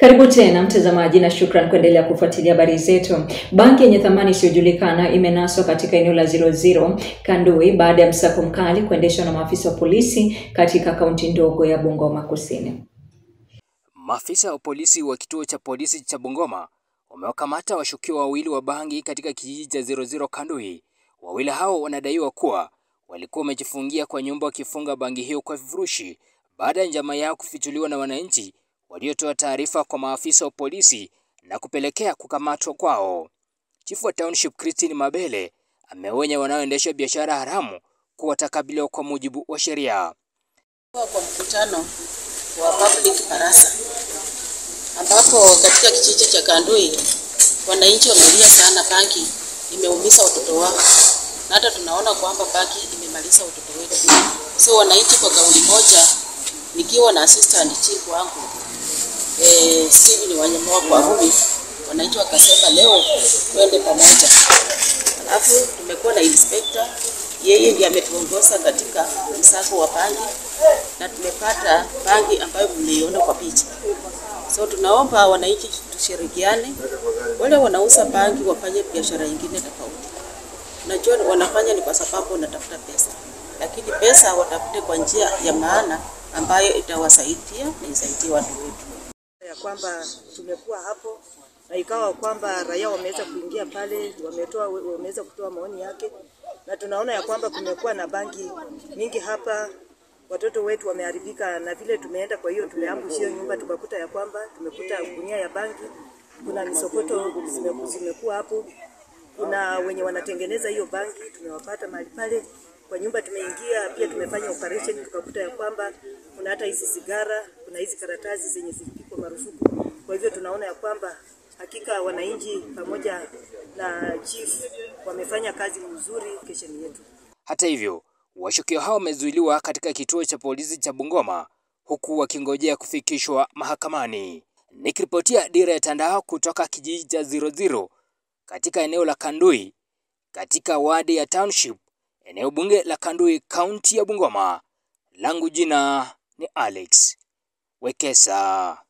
Karibu tena mtazamaji, na shukran kuendelea kufuatilia habari zetu. Banki yenye thamani isiyojulikana imenaswa katika eneo la 00 Kandui baada ya msako mkali kuendeshwa na maafisa wa polisi katika kaunti ndogo ya Bungoma Kusini. Maafisa wa polisi wa kituo cha polisi cha Bungoma wamewakamata washukiwa wawili wa bangi katika kijiji cha 00 Kandui. Wawili hao wanadaiwa kuwa walikuwa wamejifungia kwa nyumba wakifunga bangi hiyo kwa vifurushi baada ya njama yao kufichuliwa na wananchi waliotoa taarifa kwa maafisa wa polisi na kupelekea kukamatwa kwao. Chifu wa Township Christine Mabele ameonya wanaoendesha biashara haramu kuwa watakabiliwa kwa mujibu wa sheria. Kwa mkutano wa public barasa ambapo katika kijiji cha Kandui wananchi wamelia sana, bangi imeumiza watoto wao, na hata tunaona kwamba bangi imemaliza watoto wetu. So wananchi kwa kauli moja, nikiwa na assistant chief wangu eh, Steven Wanyamoa kwa Rumi, wananchi wakasema leo twende pamoja. Alafu tumekuwa na inspector, yeye ndiye ametuongoza katika msako wa bangi na tumepata bangi ambayo mliona kwa picha. So tunaomba wananchi tushirikiane, wale wanauza bangi wafanye biashara nyingine tofauti. Unajua wanafanya ni kwa sababu wanatafuta pesa, lakini pesa watafute kwa njia ya maana ambayo itawasaidia na isaidie watu wetu ya kwamba tumekuwa hapo na ikawa kwamba raia wameweza kuingia pale, wametoa wameweza kutoa maoni yake, na tunaona ya kwamba kumekuwa na bangi mingi hapa, watoto wetu wameharibika, na vile tumeenda, kwa hiyo tumeambush hiyo nyumba, tukakuta ya kwamba tumekuta gunia ya bangi, kuna misokoto zimeku- zimekuwa hapo, kuna wenye wanatengeneza hiyo bangi, tumewapata mahali pale kwa nyumba tumeingia, pia tumefanya operation tukakuta ya kwamba kuna hata hizi sigara, kuna hizi karatasi zenye zilipigwa marufuku. Kwa hivyo tunaona ya kwamba hakika wananchi pamoja na chief wamefanya kazi nzuri kesheni yetu. Hata hivyo, washukiwa hao wamezuiliwa katika kituo cha polisi cha Bungoma huku wakingojea kufikishwa mahakamani. Nikiripotia Dira ya Tandao kutoka kijiji cha 00 katika eneo la Kandui katika wadi ya Township, eneo bunge la Kandui, kaunti ya Bungoma. Langu jina ni Alex Wekesa.